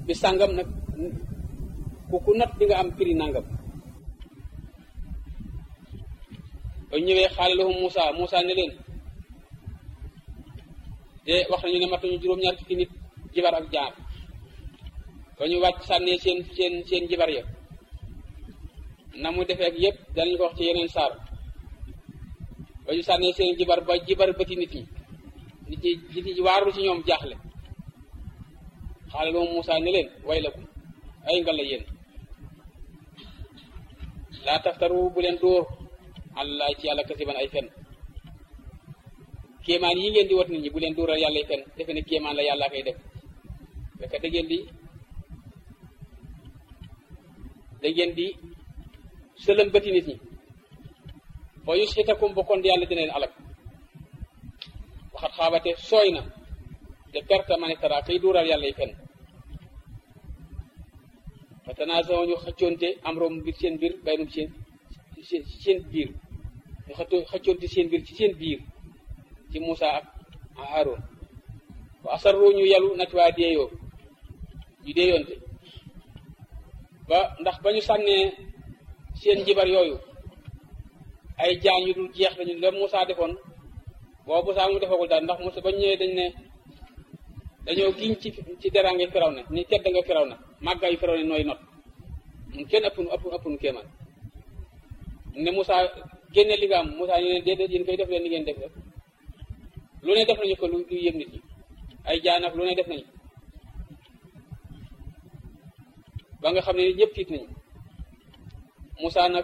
bi sàngam nag ku ku not di nga am prix nangam ba ñëwee xaale lahum Moussa Moussa ne leen te wax nañu ne matuñu juróom-ñaar fukki nit jibar ak jaar ba ñu wàcc sànnee seen seen seen jibar ya na mu defee ak yëpp danañu ko wax ci yeneen saar ba ñu sànnee seen jibar ba jibar bëti nit ñi nit ñi nit ñi waaru ci ñoom jaaxle xaale lahum Moussa ne leen way lakum ay nga la yéen laa taftaru bu leen dóor allah ci yàlla kasiban ay fen kéemaan yi ngeen di wat nit ñi bu leen dóoral yàlla ay fen defe ne kéemaan la yàlla koy def fekk da ngeen di da ngeen di sëlëm bëti nit ñi foo yus xitakum bokkoon yàlla dina leen alak waxat xaabate sooy na de perte manitara kay dóoral yàlla ay fen fa tanaasaw ñu xëccoonte am rom mbir seen biir baynum seen seen biir ñu xëccoo xëccoonte seen biir ci seen biir ci Moussa ak Haroun wa asarru ñu yalu nat waa deeyoo ñu deeyoonte ba ndax ba ñu sànnee seen jibar yooyu ay jaan yu dul jeex lañu la Moussa defoon boo Moussa mu defagul daal ndax Moussa ba ñëwee dañ ne dañoo giñ ci ci deraange firaw na ni tedd nga firaw na màggaayu firaw na nooy not mun kenn ëpp nu ëpp ëpp nu kéemaan ne Moussa génne li nga am Moussa ñu ne déedéet yéen koy def leen li ngeen def rek lu ne def nañu ko lu lu yëg nit ñi ay jaanaf lu ne def nañu ba nga xam ne ñëpp tiit nañu Moussa nag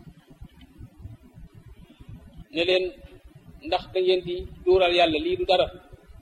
ne leen ndax da ngeen di duural yàlla lii du dara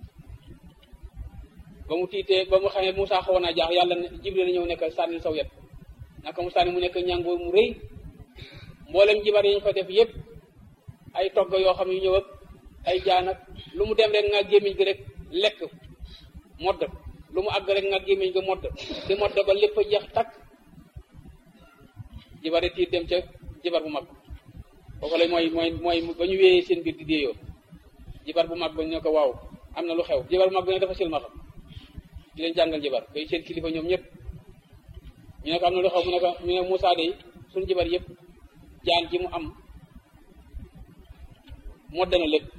ba mu tiitee ba mu xamee Moussa xawoon naa jaax yàlla Jibril la ñëw nekk sànni saw yet naka mu sànni mu nekk ñàngoor mu rëy mboolem jibar yi ñu fa def yëpp ay togg yoo xam yu ñëw ak ay jaan ak lu mu dem rek nga gémmiñ gi rek lekk modd lu mu àgg rek nga gémmiñ gi modd di modd ba lépp a jeex takk jibar yi tiit dem ca jibar bu mag foofu la mooy mooy mooy ba ñu wéyee seen biir di déeyoo jibar bu mag ba ñu ne ko waaw am na lu xew jibar bu mag bi ne dafa silmaxa di leen jàngal jibar bay seen kilifa ñoom ñëpp ñu ne ko am na lu xew mu ne ko ñu ne Moussa de suñu jibar yëpp jaan ji mu am modde na lépp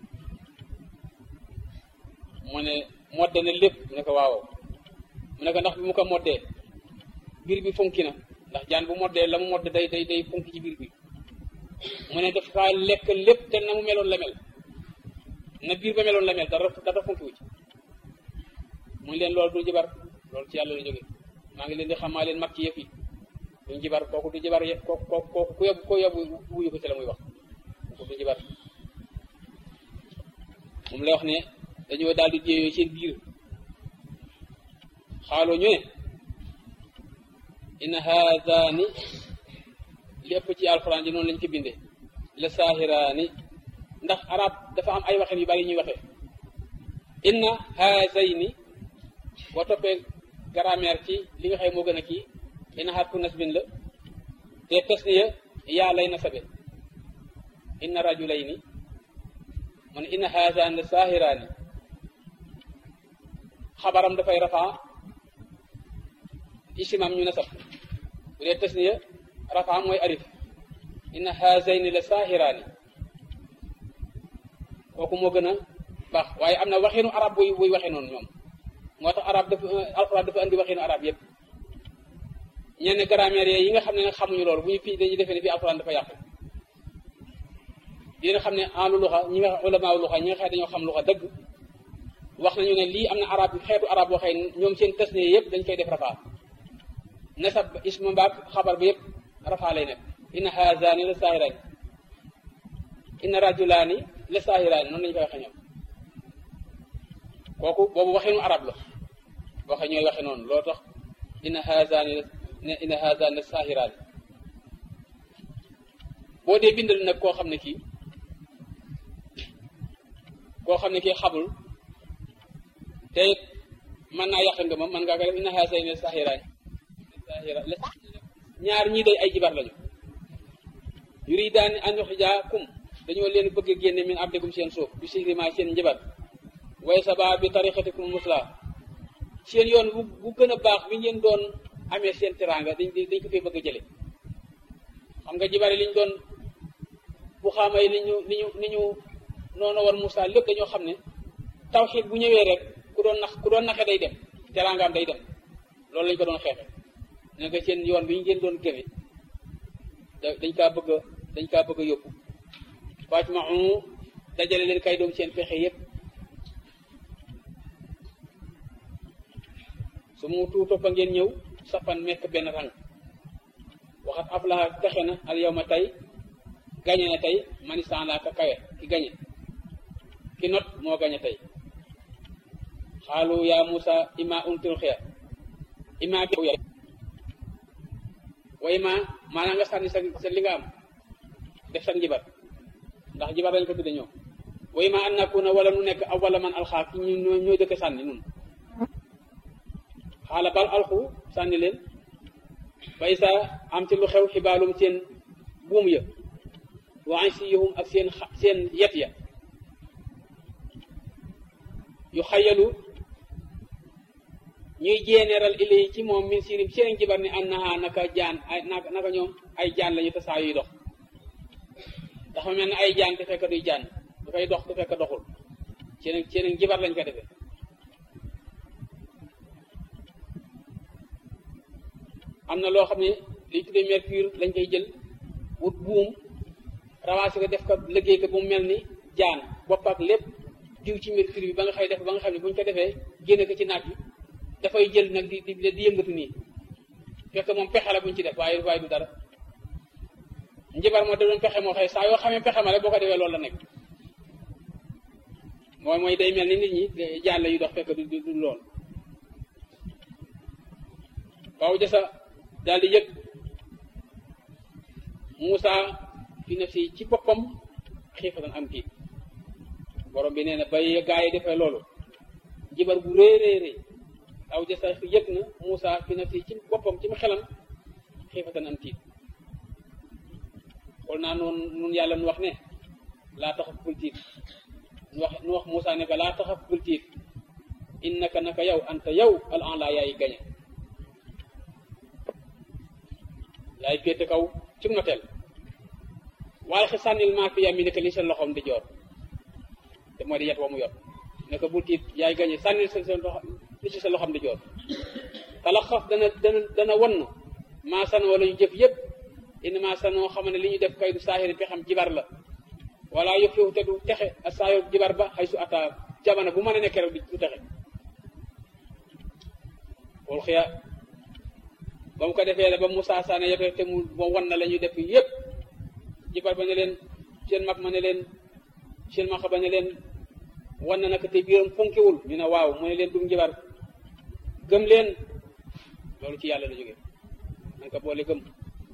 mu ne modde na lépp mu ne ko waaw mu ne ko ndax bi mu ko moddee biir bi funki na ndax jaan bu moddee la mu modd day day day funki ci biir bi mu ne daf kaa lekk lépp te na mu meloon la mel na biir ba meloon la mel dara dara funki wu ci mu ngi leen loolu du jibar loolu ci yàlla la jóge maa ngi leen di xamaa leen mag ci yëf yi duñ jibar kooku du jibar kooku kooku kooku ku yóbbu ku yóbbu wuyu ko ci la muy wax kooku du jibar moom lay wax ne dañoo daal di jéeyoo seen biir xaaloo ñu ne inna haadaani lépp ci alxuraan ji noonu lañ ko bindee la saahiraani ndax arab dafa am ay waxin yu bari ñuy waxee inna haazayni boo toppee grammaire ci li nga xëy moo gën a kii inna harfu nasbin la te tasniya yaa lay nasabe inna rajulayni mu ne inna haazaan la saahiraani xabaram dafay rafaa isimam ñu nasab bu dee tasniya rafaa mooy arif inna haazayni la saahiraani kooku moo gën a baax waaye am na waxinu arab buy buy waxee noonu ñoom moo tax arab dafa alxuraan dafa andi waxinu arab yëpp ñenn grammaire yi nga xam ne nag xamuñu loolu bu ñu fii dañuy defee ne fii alxuraan dafa yàqu dina xam ne alu luxa ñi nga ulama luxa ñi nga xam dañoo xam luxa dëgg wax nañu ne lii am na arab xeetu arab boo xëy ñoom seen tasniya yëpp dañ koy def rafaa nasab ismu mbaak xabar bi yëpp rafaa lay nekk inna haazani la saahiraani inna rajulaani la saahiraani noonu lañu koy waxee ñoom kooku boobu waxinu arab la waxe ñooy waxe noonu loo tax inna haazani la inna haazani la saahiraani boo dee bindal nag koo xam ne kii koo xam ne kii xamul te mën naa yàq nga moom mën ngaa ko def inna haazayni la saahiraani saahira ñaar ñii day ay jibar lañu yuridaani an yuxrijaakum dañoo leen bëgg a génne min abdikum seen suuf bi sihrima seen njabar way saba bi tariqatikum musla seen yoon bu bu gën a baax bi ngeen doon amee seen teraanga dañ dañ ko fee bëgg a jële xam nga jibari liñ doon bu xaamay ni ñu ni ñu ni ñu noonu war Moussa lépp dañoo xam ne tawxiid bu ñëwee rek ku doon nax ku doon naxe day dem teraangaam day dem loolu lañ ko doon xeexe ne nga seen yoon bi ngeen doon gëme dañ kaa bëgg a dañ kaa bëgg a yóbbu Fatima dajale leen kay doom seen pexe yépp su mu tuutoppa ngeen ñëw sappan mekk benn rang waxat aflaha texe na al yawma tey gañe na tey manistan laa ka kawe ki gañe ki not moo gañe tey xaalu yaa Musa ima untul xeer ima bi wa ima maanaam nga sànni sa sa li nga am def sa njibar ndax jibar dañ ko tudde ñoom wa ima an nakuna wala nu nekk awwala man alxaa ki ñu ñoo dëkk sànni nun xaala bal alxu sànni leen bay sa am ci lu xew xibaalum seen buum ya wa ansiyahum ak seen seen yet ya yu xayalu ñuy jéeneeral ilay ci moom min sirim seen jibar ni annaha naka jaan ay naka ñoom ay jaan lañu te saa yuy dox dafa mel ne ay jaan te fekk duy jaan dafay dox te fekk doxul seen seen jibar lañ ko defee am na loo xam ne liñ tuddee mercure lañ koy jël wut buum rawaasi ko def ko liggéey ko bu mu mel ni jaan bopp ak lépp diw ci mercure bi ba nga xëy def ba nga xam ne bu ñu ko defee génne ko ci naaj bi dafay jël nag di di di yëngatu nii fekk moom pexe la bu ñu ci def waaye waaye du dara njibar moo da doon pexe moo xëy saa yoo xamee pexe ma rek boo ko defee loolu la nekk mooy mooy day mel ni nit ñi jaan la yu dox fekk du du lool waaw jasa daal di yëg Moussa fi nafsi ci boppam xiifatan am tiit borom bi nee na bay gaa yi defee loolu jibar bu rëy rëy rëy aw jasa yëg na Moussa fi nafsi ci boppam ci mu xelam xiifatan am tiit xool naa noonu nun yàlla nu wax ne laa taxaf bul tiit nu wax nu wax Moussa ne ko laa taxaf bul tiit innaka naka yow anta yow al an laa yaay gañe yaay féete kaw ci noteel waaye xe sànnil maa fi yami nekk li seen loxoom di joor te moo di yet wa mu yor ne ko bul tiit yaay gañe sànnil seen seen loxo li ci sa loxoom di joor tala xaf dana dana dana won maa sanoo la ñu jëf yëpp indi maa sanoo xam ne li ñu def kay du saahiri pe xam jibar la wala yëf yow te du texe a saayo jibar ba xay su ata jamono bu mën a nekk rek du texe wol xiya ba mu ko defee la ba Moussa Sané yëpp te mu ba wan na la ñuy def yëpp jibar ba ne leen seen mag ma ne leen seen mag ba ne leen wan na nag te biiram fonkiwul ñu ne waaw mu ne leen dum jibar gëm leen loolu ci yàlla la jógee nañ ko boole gëm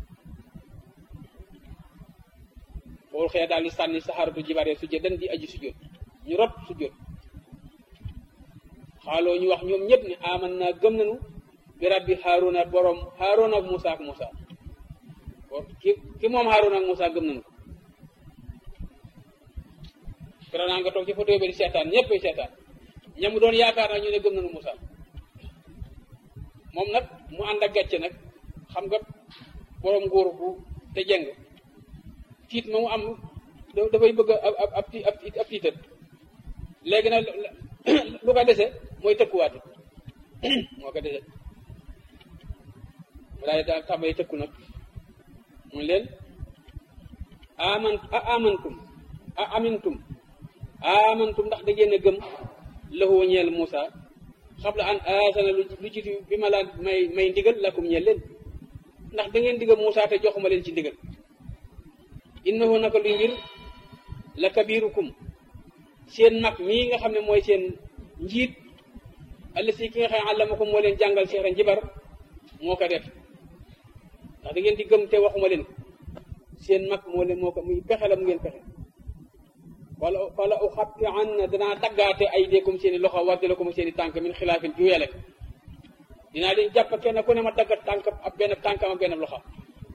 xool xëy daal di sànni saxaaratu jibaree su jëdan di aji sujjóot ñu rot sujjóot xaaloo ñu wax ñoom ñëpp ne aman naa gëm nañu bi rabbi Haaruna borom Haaruna ak Moussa ak Moussa ki ki moom Haaruna ak Moussa gëm nañu ko. keroog naa nga toog ci photo bi di seetaan ñëpp ay seetaan ñamu doon yaakaar naa ñu ne gëm nañu Moussa moom nag mu ànd ak gàcce nag xam nga borom nguur bu te jeng tiit ma mu am dafay bëgg ab ab ab ab tiital léegi nag lu ko dese mooy tëkkuwaate moo ko dese. walaay daal tàmbali tëkku nag mu leen aman a amantum a amintum amantum ndax da ngeen a gëm lahu ñeel Moussa xabla an aasana lu jiitu bi ma laa may may ndigal lakum ñeel leen ndax da ngeen digal Moussa te joxuma leen ci ndigal innahu naka luy mbir la kabirukum seen mag mii nga xam ne mooy seen njiit alla si ki nga xam ne àllamakum moo leen jàngal seera njibar moo ko def ndax da ngeen di gëm te waxuma leen seen mag moo leen moo ko muy pexe la mu ngeen pexe wala wala u xatti an na danaa daggaate ay deekum seen i loxo wardale ko ma seen i tànk min xilaafin juyale ko dinaa leen jàpp kenn ku ne ma daggat tànk ab benn tànkam ak benn loxo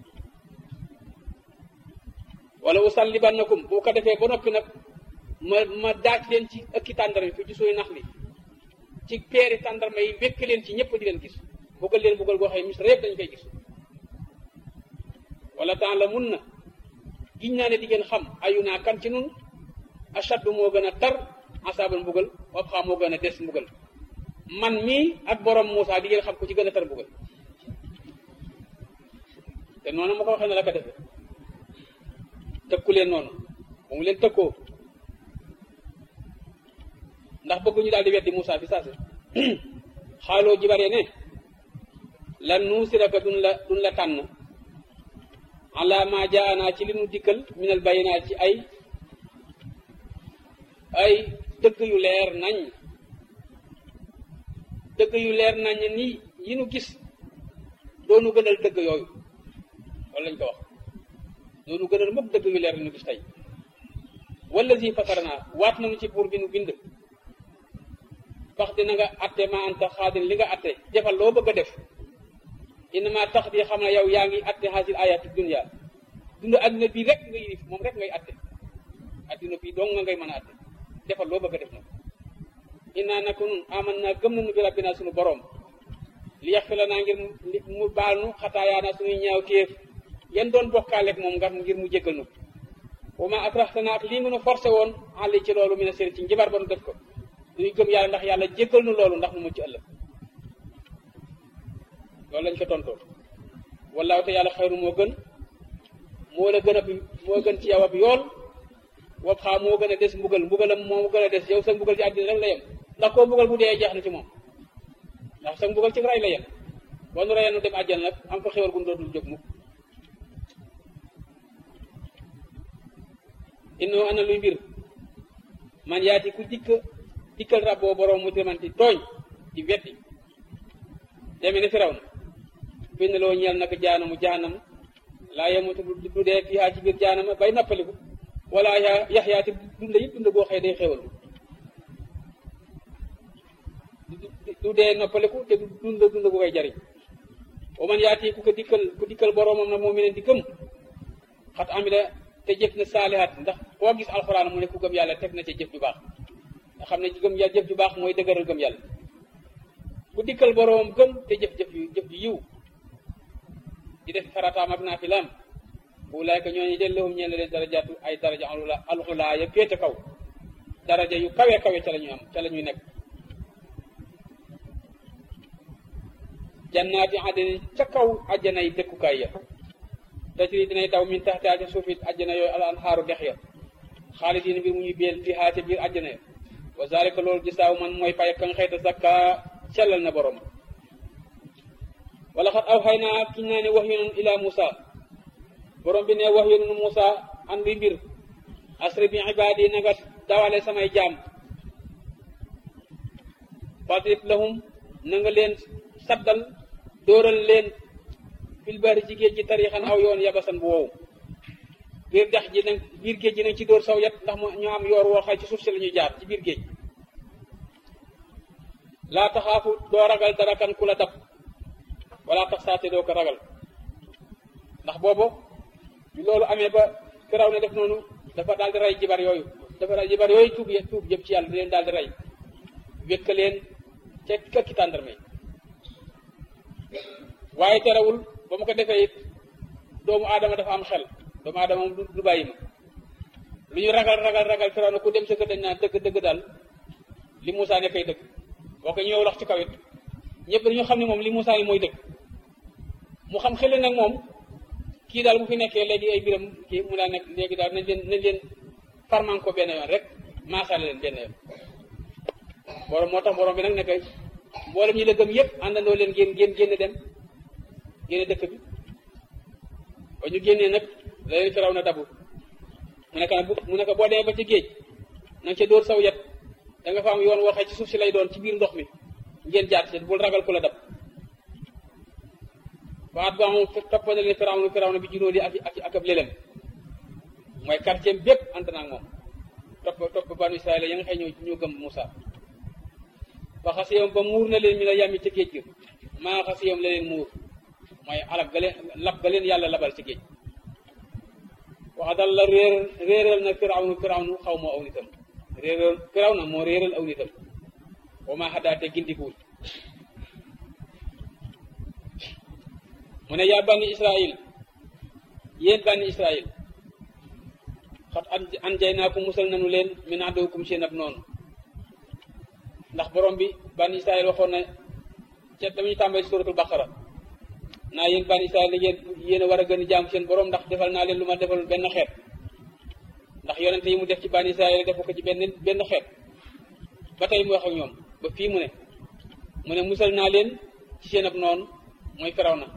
wala u sallibannakum boo ko defee ba noppi nag ma ma daaj leen ci ëkki tàndara fi ci suy nax li ci peeri tàndarma yi wékk leen ci ñëpp di leen gis buggal leen buggal goo xam ne misra yëpp dañ koy gis wala temps la mun na giñ naa ne di ngeen xam ayu naa kan ci nun ashaddu moo gën a tar asaabal mbugal wab xam moo gën a des mbugal man mii ak borom Moussa di ngeen xam ku ci gën a tar mbugal te noonu ma ko waxee ne la ko defe tëkku leen noonu ba mu leen tëkkoo ndax bëgguñu daal di weddi Moussa fi saase xaaloo jibaree ne lan nuusiraka duñ la duñ la tànn ala ma jaana ci li nu dikkal minal bayinaat ci ay ay dëgg yu leer nañ dëgg yu leer nañ ni yi nu gis doonu gënal dëgg yooyu loolu lañ ko wax doonu gënal mukk dëgg yu leer yi nu gis tey wala si fatarnaa waat nañu ci buur bi nu bind fax dina nga atte ma anta xaadin li nga atte defal loo bëgg a def innama tax di xam ne yow yaa ngi atte xaasil ayati dunia dund adduna bii rek nga yilif moom rek ngay atte adduna bii dong nga ngay mën a atte defal loo bëgg a def nag inna naka nun aman naa gëm nañu bi rabbina suñu borom li yax fi la naa ngir mu baal nu xataayaana suñuy ñaaw téef yan doon bokkaaleeg moom nga ngir mu jéggal nu wa ma akraxtana ak lii nga nu forcé woon àlli ci loolu mi ne seen ci njibar ba nu def ko duñu gëm yàlla ndax yàlla jéggal nu loolu ndax nu mucc ëllëg loolu lañ ko tontoo wallaahu te yàlla xayru moo gën moo la gën a moo gën ci yow ab yool wob xaa moo gën a des mbugal mbugalam moo gën a des yow sa mbugal ci àddina rek la yem ndax koo mbugal bu dee jeex na ci moom ndax sa mbugal ci ray la yem boo nu reyee nu dem àjjana nag am fa xewal gu dootul jóg mukk innoo ana luy mbir man yaati ku dikk dikkal rab boo borom mu timanti tooñ di weddi deme ne firaw na bind loo ñeel nag jaanamu jaanam laa yemutu du dee fiihaa ci biir jaanama bay nappaliku wala yaxyaati dund it dund goo xëy day xéwal du dee noppaliku te du dund dund gu koy jariñ wa man yaati ku ko dikkal ku dikkal boroomam na moom mi leen di gëm xat amila te jëf na saalihaat ndax koo gis alxuraan mu ne ku gëm yàlla teg na ca jëf ju baax nga xam ne gëm yàlla jëf ju baax mooy dëgëral gëm yàlla ku dikkal boroomam gëm te jëf jëf yu jëf ju yiw di def farataam ak naafilaam ulaay ka ñooñu del lahum ñeen leen darajaatu ay daraja alxulaa ya féete kaw daraja yu kawe kawe ca la ñu am ca la ñuy nekk jannaati adni ca kaw ajjana yi dëkkukaay ya tajri dinay daw min taxtaa ca suuf it ajjana yooyu al anhaaru dex ya xaalidina bi mu ñu beel fi haa ca biir ajjana ya wa zalika loolu gisaaw man mooy fay ka nga xëyta zakka sellal na borom wala xat aw xay naa kiñ naa ne wax yonoon ila Musa borom bi ne wax yonoon Musa an luy mbir asri bi ibaadi na nga dawale samay jaam fadrib lahum na nga leen saddal dóoral leen fil bari ci géej gi tarixan aw yoon yabasan bu wow biir dex ji nag biir géej gi nañ ci dóor saw yet ndax mu ñu am yoor woo xay ci suuf si la ñuy jaar ci biir géej laa taxaafu doo ragal dara kan ku la dab wala tax saate doo ko ragal ndax boobu bi loolu amee ba firaw ne def noonu dafa daal di rey jibar yooyu dafa rey jibar yooyu tuub ye tuub jëm ci yàlla di leen daal di rey wékk leen ca këkki tàndarma yi waaye terewul ba mu ko defee it doomu aadama dafa am xel doomu aadama moom du bàyyi ma lu ñu ragal ragal ragal firaw na ku dem sa kër dañ naan dëgg dëgg daal li Moussa ne kay dëgg boo ko ñëw wax ci kaw it ñëpp dañu xam ne moom li Moussa ne mooy dëgg mu xam xel nag moom kii daal bu fi nekkee léegi ay biram kii mu daa nekk léegi daal nañ leen nañ leen farman ko benn yoon rek maasaale leen benn yoon borom moo tax borom bi nag nekk mboolem ñi la gëm yëpp àndandoo leen génn génn génn dem génne dëkk bi ba ñu génnee nag la leen firaw na dabu mu nekk nag mu nekk boo demee ba ci géej na nga ca dóor saw yet da nga fa am yoon waxee ci suuf si lay doon ci biir ndox mi ngeen jaar ci bul ragal ku la dab waat ba moom toppana leen firaw na firaw na bi junóo di ak ak ak ab lélem mooy quartier bépp ànd naa moom topp topp banu Israël ya nga xëy ñoo ñoo gëm Moussa fa xasiyam ba muur na leen mi la yàmmi ci géej gi maa xasiyam la leen muur mooy alak ga leen lab ga leen yàlla labal ci géej wax dal la réer réeral na firaw nu firaw nu xaw moo aw nitam réeral firaw na moo réeral aw nitam wa ma hadaate gindikuwul mu ne yaa bani israil yéen bani israil xat an jay naa ko musal nanu leen min aduwwikum seen ab noonu ndax borom bi bani israil waxoon na ca damuñu tàmbali suratul baqara naa yéen bani israil yéen yéen a war a gën a jaamu seen borom ndax defal naa leen lu ma defal benn xeet ndax yonente yi mu def ci bani israil defu ko ci benn benn xeet ba tey mu wax ak ñoom ba fii mu ne mu ne musal naa leen ci seen ab noonu mooy firaw na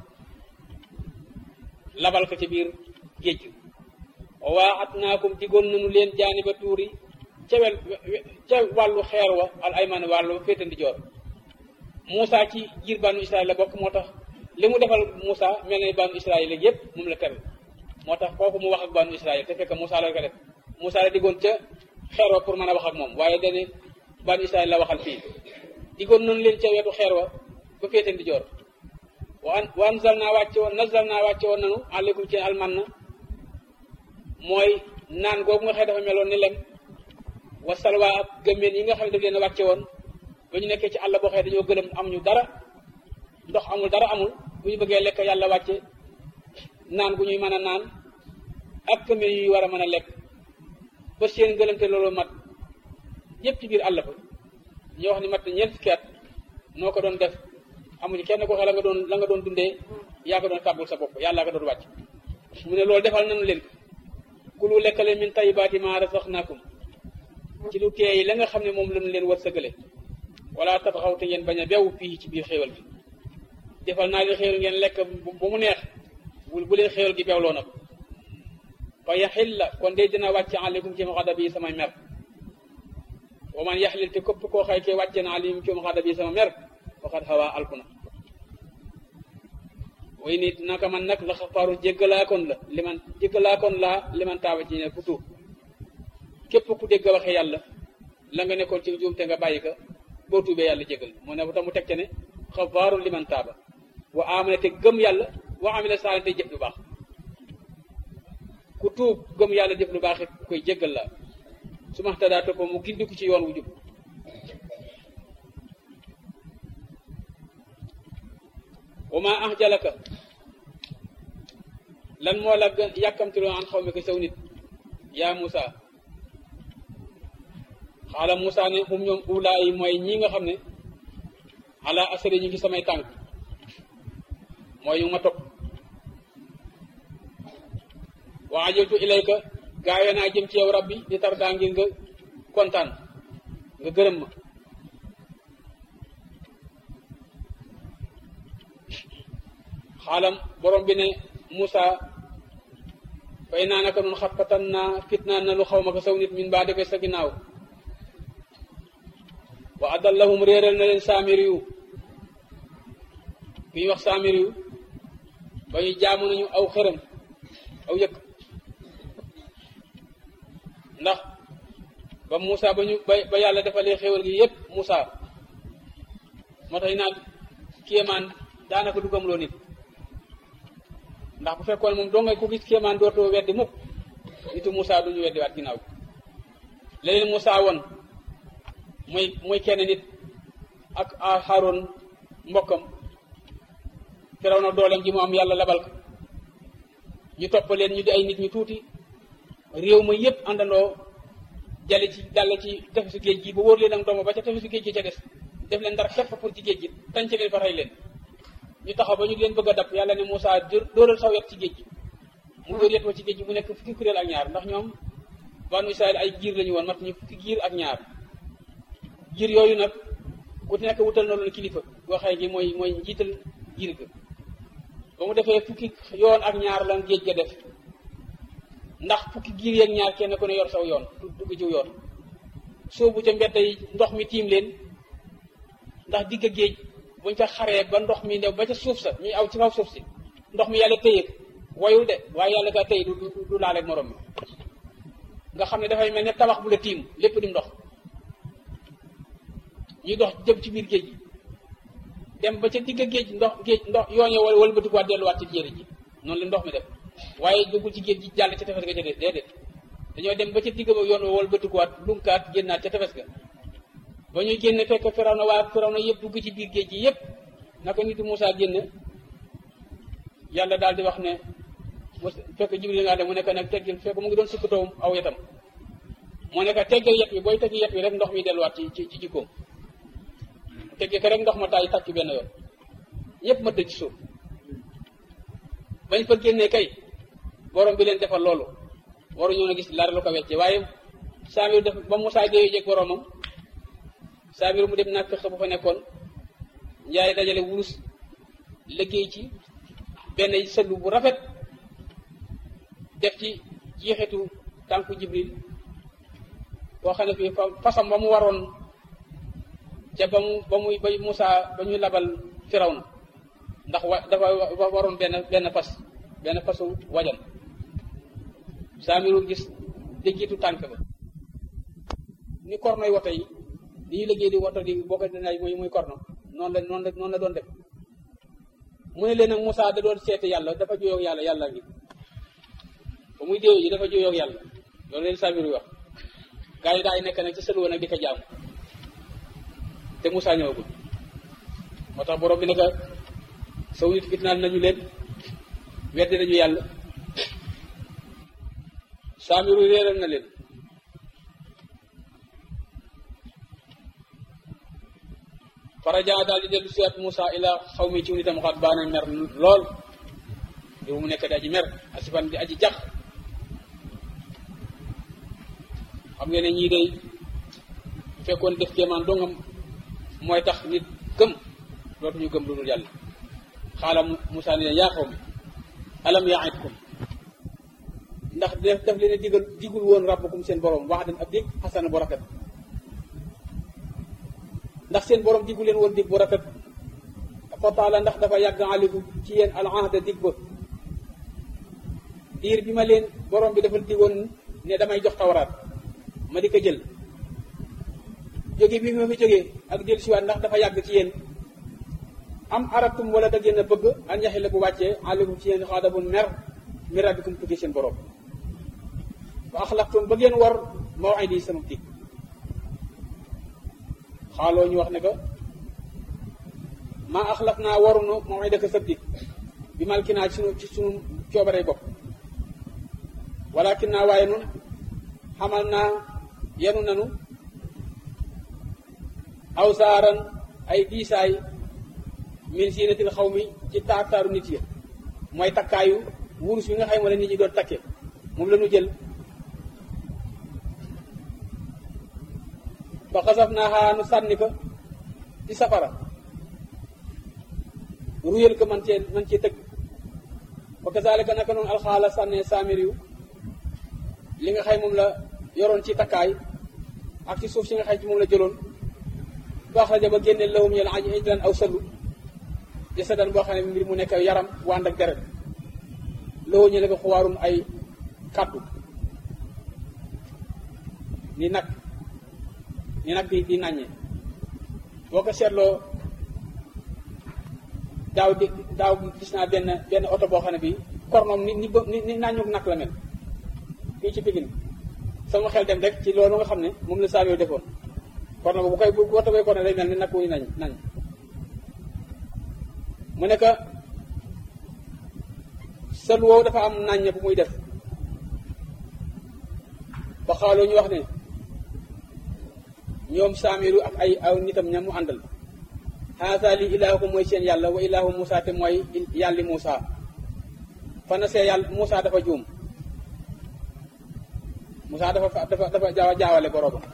labal ko ci biir géej gi waa at naakum digoon nañu leen jaani ba tuuri ca wel ca wàllu xeer wa al ayman wàllu féetandi joor Moussa ci jiir banu Israël la bokk moo tax li mu defal Moussa mel na banu Israël la yëpp moom la tere moo tax kooku mu wax ak banu Israël te fekk Moussa la ko def Moussa la diggoon ca xeer wa pour mën a wax ak moom waaye dane banu Israël la waxal fii diggoon nañu leen ca wetu xeer wa ba féetandi joor waan wanzal naa wàcce woon nazal naa wàcce woon nanu aleykum ci alman na mooy naan googu nga xëy dafa meloon ni lem wa salwa ak gëmmeen yi nga xam ne daf leen a wàcce woon ba ñu nekkee ci àll boo xëy dañoo gëlëm amuñu dara ndox amul dara amul bu ñu bëggee lekk yàlla wàcce naan gu ñuy mën a naan ak gëmmeen yuy war a mën a lekk ba seen gëlëmte loolu mat yëpp ci biir àll ba ñoo wax ni mat ñeent fukki at noo ko doon def amuñu kenn ko xel la nga doon la nga doon dundee yaa ko doon tàbbul sa bopp yàlla nga doon wàcc mu ne loolu defal nañu leen ko kulu lekkale min tayyibaati maa razaqnaakum ci lu teey la nga xam ne moom lañu leen war sëgale wala tabaxaw te ngeen bañ a bew fii ci biir xéewal bi defal naa leen xéewal ngeen lekk ba mu neex bu leen xéewal gi bewloo na ko fa yaxil la kon de dina wàcce aleykum ci maxada bi sama mer wa man yaxlil te képp koo xëy ke wàcce na aleykum ci maxada bi sama mer waxat xawaa alkuna way nit naka man nag la xafaaru jéggalaakoon la liman jéggalaakoon laa liman taaba ci ne ku tuub képp ku dégg waxe yàlla la nga nekkoon ci juum te nga bàyyi ka boo tuubee yàlla jéggal mu ne tax mu teg ca ne xafaaru liman taaba wa amana te gëm yàlla wa amila saali te jëf lu baax ku tuub gëm yàlla jëf lu baax it koy jéggal la su ma tadaa topp mu gindiku ci yoon wu jub wa ma ahjalaka lan moo la gën yàkkamtiloo an xaw mi ko saw nit yaa Moussa xaala Moussa ne xum ñoom ulaa yi mooy ñi nga xam ne ala asari ñu ngi samay tànk mooy ñu ma topp wa ajiltu ilayka gaawe naa jëm ci yow rabbi di tar daa ngir nga kontaan nga gërëm ma xaalam borom bi ne Moussa fay naa naka noonu xappatan naa fitnaan na lu xaw ma ko saw nit min baa defee sa ginnaaw wa adallahum réeral na leen saamiri yu ku ñuy wax saamiri yu ba ñu jaamu nañu aw xërëm aw yëkk ndax ba Moussa ba ñu ba ba yàlla defalee xéwal gi yépp Moussa moo tax naan kéemaan daanaka du gëmloo nit ndax bu fekkoon moom doo nga ku gis kéemaan dootoo weddi mukk nitu Moussa duñu weddi waat ginnaaw leneen Moussa woon mooy mooy kenn nit ak Haroun mbokkam firaw na dooleem ji mu am yàlla labal ko ñu topp leen ñu di ay nit ñu tuuti réew ma yépp àndandoo jale ci dal ci tefesu géej gi ba wóor leen ak ndomba ba ca tefesu géej gi ca des def leen dara képp pour ci géej gi tañ ci leen fa rey leen ñu taxaw ba ñu leen bëgg a dab yàlla ne Moussa dóoral saw yet ci géej gi mu dóor yet wa ci géej gi mu nekk fukki kuréel ak ñaar ndax ñoom banu Israël ay giir lañu woon mat ñu fukki giir ak ñaar giir yooyu nag ku nekk wutal na loolu kilifa boo xëy gi mooy mooy njiital giir ga ba mu defee fukki yoon ak ñaar lan géej ga def ndax fukki giir yeeg ñaar kenn ku ne yor saw yoon dugg ci yoon soobu ca mbedd yi ndox mi tiim leen ndax digg géej buñ ca xaree ba ndox mi new ba ca suuf sa ñuy aw ci kaw suuf si ndox mi yàlla téye woyul de waaye yàlla kaa téye du du laaleeg morom mi nga xam ne dafay mel ne tabax bu la tiim lépp di ndox ñuy dox jëm ci biir géej gi dem ba ca digg géej ndox géej ndox yooñe wala wala batikuwaat delluwaat ci jéeri ji noonu la ndox mi def waaye duggul ci géej gi jàll ca tefes ga ca déedéet dañoo dem ba ca digg ba yoon wala batikuwaat lunkaat génnaat ca tefes ga ba ñuy génne fekk firaw na waa firaw na yëpp dugg ci biir géej gi yëpp naka nitu Moussa génn yàlla daal di wax ne fekk Jibril nga dem mu nekk nag teggil fekk mu ngi doon sukkatoo aw yetam moo nekk teggal yet bi booy teggi yet bi rek ndox mi delluwaat ci ci ci jikkoom tegge ko rek ndox ma taay tàkk benn yoon yëpp ma tëj ci suuf bañ fa génnee kay borom bi leen defal loolu waru ñoo na gis lara lu ko wecce waaye saamir def ba Moussa déyee jeg boromam saamir mu dem nag fexe bu fa nekkoon njaay dajale wurus liggéey ci benn sëllu bu rafet def ci jeexitu tànku jibril boo xam ne fii fasam ba mu waroon ca ba mu ba muy ba Moussa ba ñu labal firaw na ndax wa dafa waroon benn benn fas benn fasu wajan saamiru gis déggitu tànk ba ni kornoy woto yi li ñu liggéey di woto di boo ko dinaay muy muy korno noonu la noonu la noonu la doon def mu ne leen nag Moussa da doon seete yàlla dafa juyoo ak yàlla yàlla ngi ba muy déew ji dafa juyoo ak yàlla loolu leen saamiru wax gaa yi daay nekk nag ci sëluwa nag di ko jaamu te Moussa ñëwagul moo tax borom bi ne ko saw nit fitnaal nañu leen weddi nañu yàlla saamiru réeral na leen faraja daal di dellu siwaat Moussa ila xaw mi ci nitam xaat baana mer lool yow mu nekk di aji mer asifan di aji jax xam ngeen ne ñii day fekkoon def kéemaan dongam mooy tax nit gëm dootuñu gëm lu dul yàlla xaala Moussa ne yaa xaw mi alam yaidkum ndax def daf leen a digal digul woon rabbukum seen borom wax den ab dig xasana bu rafet ndax seen borom diggu leen woon dig bu rafet fa taala ndax dafa yàgg aliku ci yéen al ahda dig ba diir bi ma leen borom bi dafa digoon ne damay jox tawraat ma di ko jël jóge bi ma fi jógee ak jël siwaat ndax dafa yàgg ci yéen am aratum wala da ngeen a bëgg an yaxi la bu wàccee alikum ci yéen xaadabun mer mi rabbikum tukkee seen borom wa axlaftum ba ngeen war mawidi sama dig xaaloo ñu wax ne ko maa axlaf naa warunu mawidaka sab dig bi malki naa ci sunu ci sunu coobaree bopp walakin naa waaye nun xamal naa yenu nanu aw saaran ay diisaay min siinatil xaw mi ci taar taaru nit ya mooy takkaayu wurus bi nga xam wala nit ñi doon takke moom la ñu jël ba xasaf naa xaa nu sànni ko ci safara ruyal ko man cee man cee tëgg ba kazalika naka noonu alxaala sànnee saamir yu li nga xay moom la yoroon ci takkaay ak ci suuf si nga xay ci moom la jëloon baax rajo ba génne lawum yàlla aji ijlan aw sallu jasadan boo xam ne mbir mu nekk yaram wànd ak deret lawoo ñu ne ko xuwaarun ay kàddu ni nag ni nag di di nàññe boo ko seetloo daaw di daaw gis naa benn benn oto boo xam ne bi kornoom ni ni ni ni nàññu nag la mel fii ci Pikine sama xel dem rek ci loolu nga xam ne moom la saa yoo defoon korno bu koy bu oto bee korno day mel ni nag wuy nañ nañ mu ne que sël woowu dafa am nàññe bu muy def ba xaaloo ñu wax ne ñoom saamiru ak ay aw nitam ña mu àndal haasa li ilaahukum mooy seen yàlla wa ilaahu Moussa te mooy yàlli Moussa fana see yàlla Moussa dafa juum Moussa dafa dafa dafa jaawa jaawale boroomam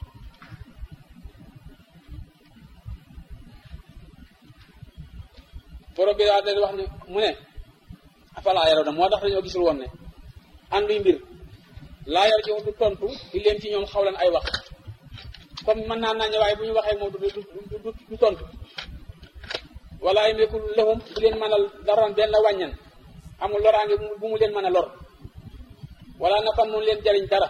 borom bi daa day wax ne mu ne afalaa yaraw na moo tax dañoo gisul woon ne ànduy mbir laa yar ji du tontu di leen ci ñoom xawlan ay wax comme mën naa nañu waaye bu ñu waxee moom du du du tontu wala ay meekul lëxum du leen mënal daran benn la wàññan amul loraange bu mu leen mën a lor wala nafan mun leen jariñ dara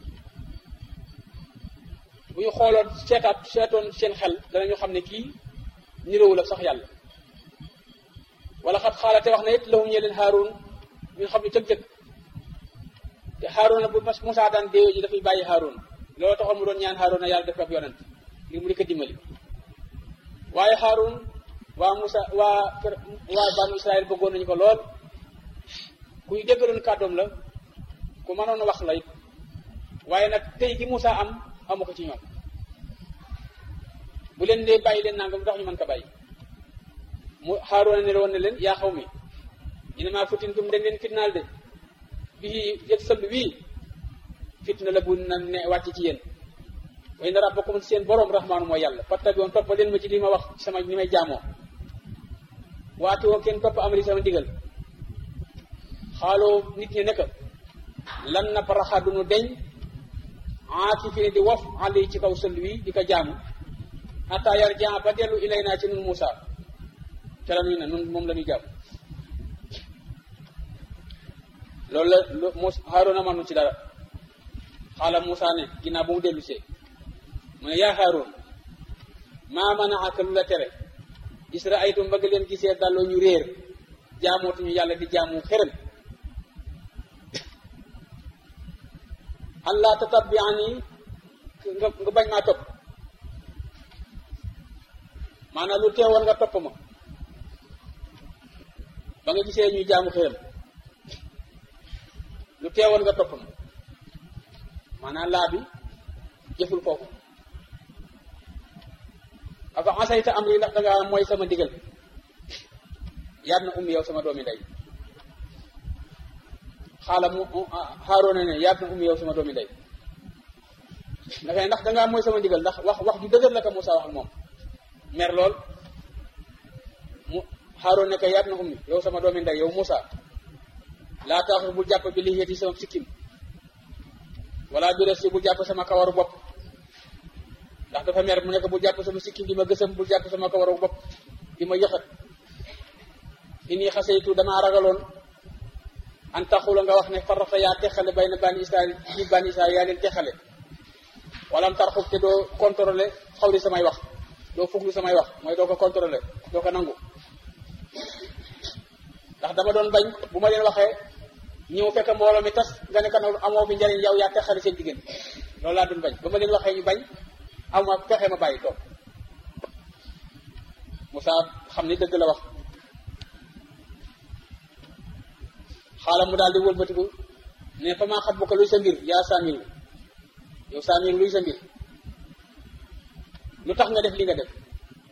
bu ñu xooloon seetaat seetoon seen xel danañu xam ne kii niroowul ak sax yàlla wala xat xaalate wax na it lahum ñe leen Haarun ñu xam ne cëg-cëg te Haarun bu Musaa daan déeyo ji dafay bàyyi Haarun loolu taxoon mu doon ñaan Haarun na yàlla def ab yonent ngir mu di ko dimbali waaye Haarun waa Musa waa kër waa banu Israël bëggoon nañu ko lool kuy déggaloon kàddoom la ku mënoon a wax la it waaye nag tey gi Musa am amu ko ci ñoom bu leen dee bàyyi leen nangam ndax ñu mën ko bàyyi mu Haaruna ne woon ne leen yaa xaw mi innamaa futintum dañ leen fitnaal de bii yëg sëll wii fitna la bu na ne wàcc ci yéen wa inna rabbakum seen boroom rahmaanu mooy yàlla fattabi'uun topp leen ma ci li ma wax sama ni may jaamoo waati woo kenn topp amri sama ndigal xaaloo nit ñi nekk lan na paraxa du nu deñ aaki fi ne di wof ali ci kaw sëll wi di ko jaamu xataa yar jaa ba dellu ilay naa ci nun Muusa ca la nuy ne nun moom la ñuy jaamu loolu la mu Haaruna manu ci dara xaala Muusa ne ginnaaw bu mu dellu see mu ne yaa Haaroon maa manaaka lu la tere israaytum bëgg leen gisee dalloo ñu réer jaamootuñu yàlla di jaamu xërëm allah tatabbiani nga nga bañ maa topp maanaam lu teewoon nga topp ma ba nga gisee ñuy jaamu xërëm lu teewoon nga topp ma maanaam laa bi jëful foofu afa asayta am ri ndax dangaa mooy sama ndigal yaat na ummi yow sama doomi ndey xaala mu Haaruna ne yaat na ummi yow sama doomi ndey dafay ndax dangaa mooy sama ndigal ndax wax wax ju dëgër la ko Moussa wax ak moom mer lool mu Haaruna ne ko yaat na ummi yow sama doomi ndey yow Moussa laa taaxu bul jàpp bi lixiyati sama sikkim wala bi resi bul jàpp sama kawaru bopp ndax dafa mer mu nekk bul jàpp sama sikkim di ma gësam bul jàpp sama kawaru bopp di ma yëxat inni xasaytu damaa ragaloon an taxula nga wax ne farata yaa texale bay na bani israel ci bani israel yaa leen texale wala am tarxub te doo contrôlé xaw li samay wax doo fuglu samay wax mooy doo ko contrôlé doo ko nangu ndax dama doon bañ bu ma leen waxee ñëw fekk mbooloo mi tas nga ne kana amoo bi njariñ yow yaa texale seen diggante loolu laa doon bañ ba ma leen waxee ñu bañ aw ma fexe ma bàyyi toog Moussa xam ni dëgg la wax xaalam mu daal di wëlbatiku ne fa maa xat bu ko luy sa mbir yaa saamiru yow saamiru luy sa mbir lu tax nga def li nga def